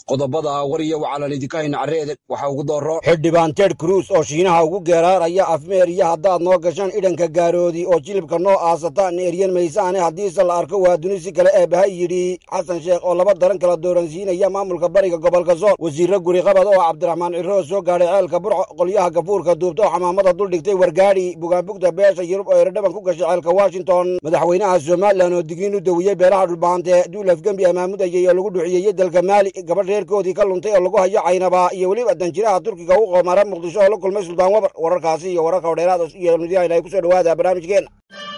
qodobada wariya wacalan idinka hayna carreede waxa ugu dooro xildhibaan ted cruz oo shiinaha ugu geeraaraya afmeer iyo haddaad noo gashaan idhanka gaaroodi oo jilibka noo aasataan eryan maysaane haddiise la arko waa dunisi kale eebahay yidhi xasan sheekh oo laba daran kala dooransiinaya maamulka bariga gobolka sool wasiirro guriqabad oo cabdiraxmaan ciroo soo gaadhay ceelka burco qolyaha gafuurka duubta oo xamaamada dul dhigtay wargaadhi bugaanbugta beesha yurub oo eredhaban ku gashay ceelka washington madaxweynaha somalilan oo digiin u dawiyey beelaha dhulbaante duulaf gembi amaamudayay oo lagu dhuxiyeyey dalka maali gabadh reerkoodii ka luntay oo lagu hayo caynaba iyo weliba danjiraha turkiga u qoomara muqdisho oo la kulmay suldaan wabar wararkaasi iyo wararka hodheeraad iyo midyahan ay ku soo dhawaada barnaamijkeena